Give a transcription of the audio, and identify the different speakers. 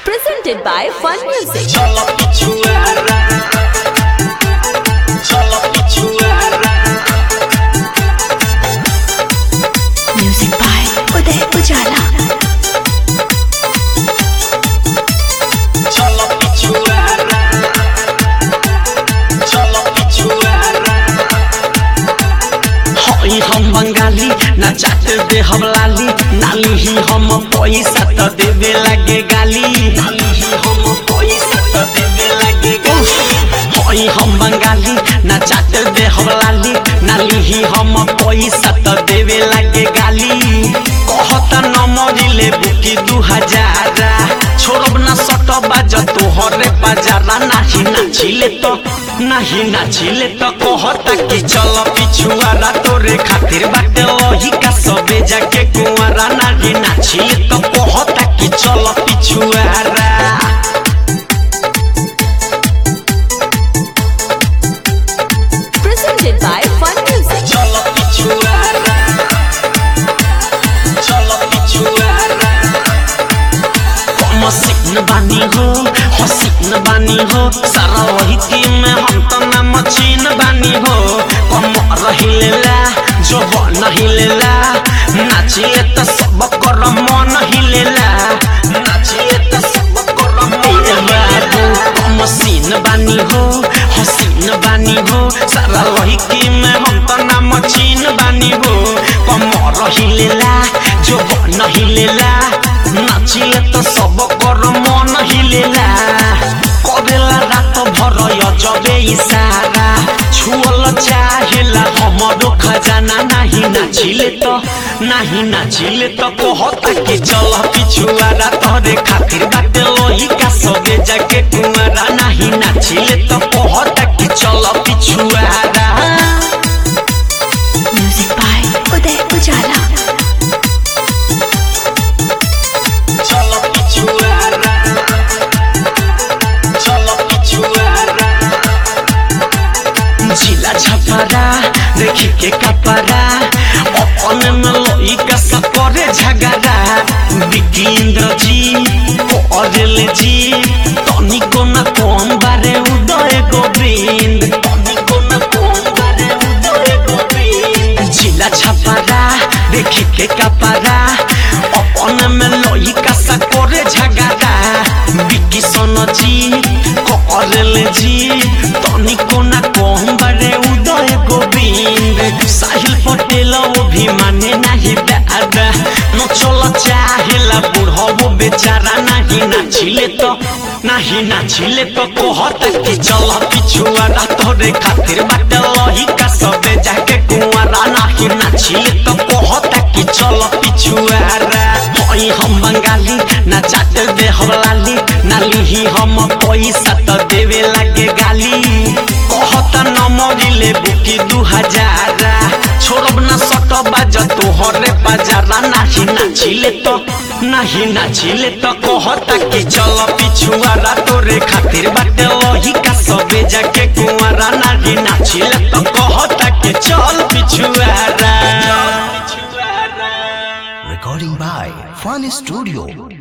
Speaker 1: Presented by Fun Music.
Speaker 2: Solo pichuara. Solo pichuara.
Speaker 1: Music by Uday Ujala.
Speaker 2: Solo pichuara. Solo pichuara. हई हम बंगाली ना चाट दे हम लाली नाली ही हम पैसा तो देवे लगे गाली नाली ही हम पैसा तो देवे लगे गाली हई हम बंगाली ना चाट दे हम लाली नाली ही हम पैसा तो देवे लगे गाली कहता न मरिले बुकी दू हजारा छोड़ब ना सट बाज तोहरे बाजारा नाही नाचिले तो नाही नाचिले तो कहता कि चल पिछुआरा तोरे खातिर बाटे लही का सबे जाके कुआरा नाही नाचिले तो कहता कि चल पिछुआरा
Speaker 1: Presented by Fun Music.
Speaker 2: चल पिछुआरा चल पिछुआरा मसीन बानी हो हसीन बानी हो सारा वही टीम में हम तो ना मचीन बानी हो कम रहिलेला जो नहीं लेला नाचिए तो सब कर मन हिलेला नाचिए तो सब कर मन बाबू मसीन बानी हो हसीन बानी हो सारा वही टीम में हम तो ना मचीन बानी हो कम रहिलेला जो नहीं लेला नाचिले तो सब कर मन हिलेला करेला रात भर जबे इशारा छुअल चाहेला हमरो खजाना नाही नाचिले तो नाही नाचिले तो कहता कि चल पिछुआरा तोरे खातिर बाटे लोही का सबे जाके कुआरा नाही नाचिले तो कहता कि चल पिछुआरा
Speaker 1: Music by Uday Ujala.
Speaker 2: चलो पिछुआरा चलो पिछुआरा जिला छपरा देखी के कपरा अपन में लोई का सपरे झगड़ा विकेंद्र जी कोरल जी तनी को न कौन बारे उदय गोविंद तनी को न कौन बारे उदय गोविंद जिला छपरा देखी के कपरा अपन में लोई का सकोरे झगड़ा विकी सोन जी करल जी तनी को ना कौन बड़े उदय गोविंद साहिल पटेल वो भी माने नहीं दादा न चल चाहेला बूढ़ा वो बेचारा नहीं नाचिले तो नहीं नाचिले तो कहता कि चल पिछुआरा तोरे खातिर बाटे लही का सबे जाके कुआरा नहीं नाचिले तो कहता कि चल पिछुआरा हई हम बंगाली ना चाट दे हम लाली नाली ही हम पैसा तो देवे लगे गाली कहता न मरिले बुकी दू हजारा छोड़ब ना सट बाज तोहरे बाजारा नाही नाचिले तो नाही नाचिले तो कहता कि चल पिछुआरा तोरे खातिर बाटे लही का सबे जाके कुआरा नाही नाचिले तो कहता कि चल पिछुआरा
Speaker 3: Recording by Fun Studio.